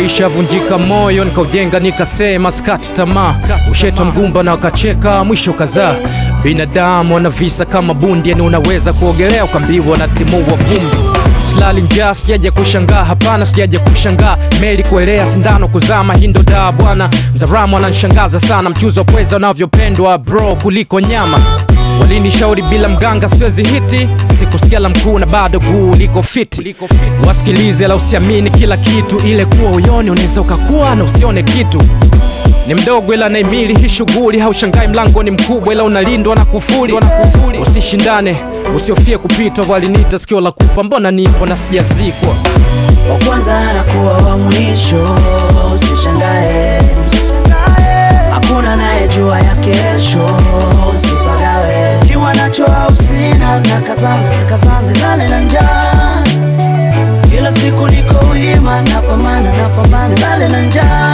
Nilishavunjika moyo nikaujenga, nikasema skati tamaa, ushetwa mgumba na wakacheka, mwisho kadhaa. Binadamu wana visa kama bundi, yani unaweza kuogelea ukambiwa na timua vumbi. Silali njaa, sijaja kushangaa, hapana, sijaja kushangaa. Meli kuelea, sindano kuzama, hii ndo daa bwana. Mzaramu ananishangaza sana, mchuzi wa pweza unavyopendwa bro kuliko nyama. Walinishauri bila mganga siwezi hiti, sikusikia la mkuu na bado guu liko fiti. Wasikilize la usiamini kila kitu, ile kuwa uyoni unaweza ukakuwa na usione kitu. Ni mdogo ila naimili hii shughuli, haushangai mlango ni mkubwa ila unalindwa na kufuli. Usishindane, usiofie kupitwa, waliniita sikio la kufa, mbona nipo na sijazikwa. wa kwanza anakuwa wa mwisho, usishangae, hakuna anayejua ya kesho, usipagawe kiwa nacho au sina, na kazana kazana, silale na njaa, kila siku niko wima, napambana napambana, silale na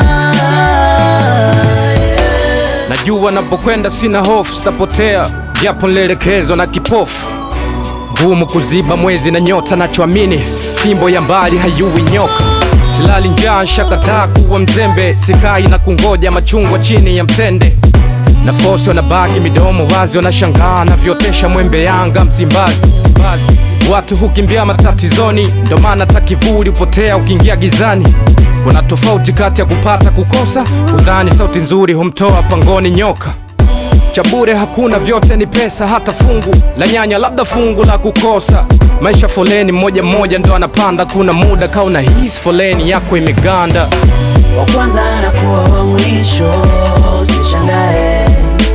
njaa yeah. Najua napokwenda sina hofu, sitapotea japo nilielekezwa na kipofu. Ngumu kuziba mwezi na nyota, nachoamini fimbo ya mbali hayui nyoka. Silali njaa, shakataa kuwa mzembe, sikai na kungoja machungwa chini ya mtende. Nafosi wanabaki midomo wazi, wanashangaa navyotesha mwembe Yanga Msimbazi. Watu hukimbia matatizoni, ndo maana hata kivuli hupotea ukiingia gizani. Kuna tofauti kati ya kupata kukosa, udhani sauti nzuri humtoa pangoni nyoka cha bure hakuna, vyote ni pesa, hata fungu la nyanya, labda fungu la kukosa. Maisha foleni, mmoja mmoja ndo anapanda, kuna muda kauna hisi foleni yako imeganda. wa kwanza anakuwa wa mwisho, usishangae,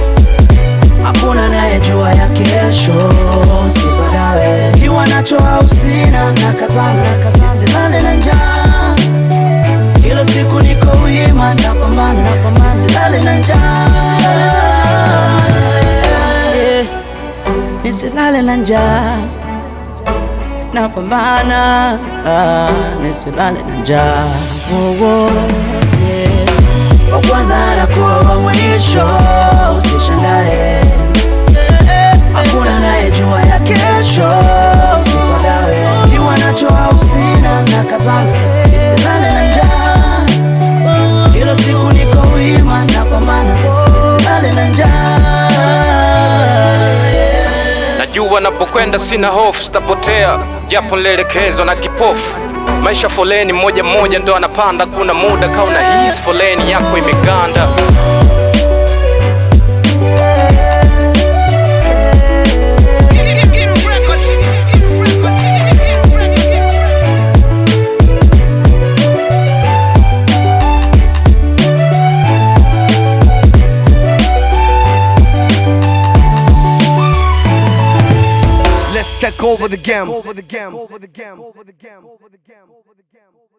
hakuna anayejua ya kesho, usipagawe kiwa nacho au sina, na kazana nisilale na njaa, kila siku niko wima, napambana napambana, nisilale na njaa, Yeah. nisilale na njaa napambana ah, nisilale na njaa oh, oh, yeah. wa kwanza anakuwa wa mwisho, usishangae, hakuna anayejua ya kesho, usipagawe kiwa nacho au sina, na kazana nisilale na njaa, kila siku niko wima, napambana nisilale na njaa yeah. Najua napokwenda sina hofu, sitapotea japo nilielekezwa na kipofu. Maisha foleni, mmoja mmoja ndo anapanda, kuna muda kauna hisi foleni yako imeganda. Let's take over the game. Over the game. Over the game. Over the game. Over the game. Over the game.